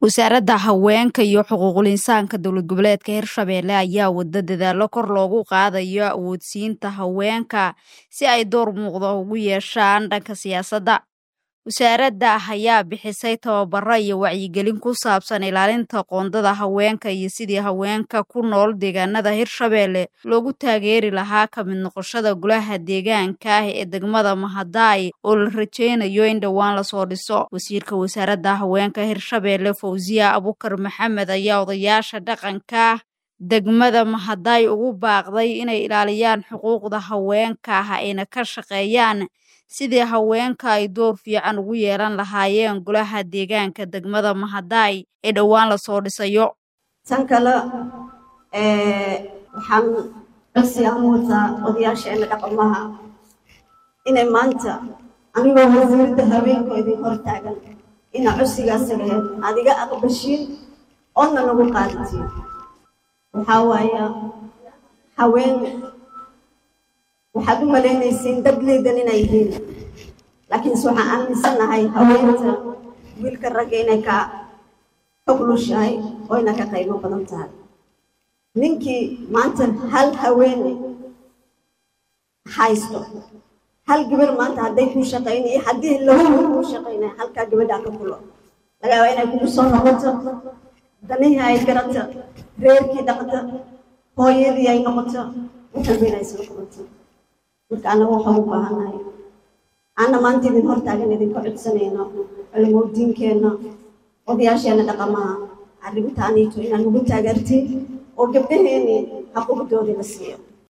wasaaradda haweenka iyo xuquuqul insaanka dowlad goboleedka hirshabeelle ayaa wada dadaalo kor loogu qaadayo awoodsiinta haweenka si ay door muuqda ugu yeeshaan dhanka siyaasadda wasaaradda ayaa bixisay tababaro iyo wacyigelin ku saabsan ilaalinta qoondada haweenka iyo sidii haweenka ku nool deegaanada hirshabeelle loogu taageeri lahaa ka mid noqoshada golaha deegaanka ah ee degmada mahadaay oo la rajeynayo in dhowaan lasoo dhiso wasiirka wasaaradda haweenka hirshabeelle fawziya abukar maxamed ayaa odayaasha dhaqanka degmada mahadaay ugu baaqday inay ilaaliyaan xuquuqda haweenka ah ayna ka shaqeeyaan sidii haweenka ay door fiican ugu yeelan lahaayeen golaha deegaanka degmada mahadaay ee dhowaan lasoo dhisayo tan kale waxaan codsi aan u wataa odayaasheena dhaqamaha inay maanta anigoo wasiirada haweenkoo idin hor taagan ina codsigaasaga adiga aqbashiin oodna nagu qaadatiin waxaa waaya haween waxaad u malaynaysiin dad liidan inay yihiin laakiinse waxaan aaminsanahay haweenta wiilka ragga inay ka oglushahay oo ina ka qaybo badan tahay ninkii maanta hal haweene haysto hal gabar maanta hadday kuu shaqayna iyo haddii lahuba kuu shaqaynay halkaa gabadhaa ka kulo laga yaabaa inay kugu soo noqoto danihii ay garata reerkii dhaqda hooyadii ay noqoto waxalba inay soo qabato marka annaga waxaan u baahannahay anna maanta idin hortaagan idinka codsanayno culimodiinkeenna odayaasheenna dhaqamaha arrintaaniito inaan ugu taageertiin oo gabdhaheeni xaquuqdoodii la siiyo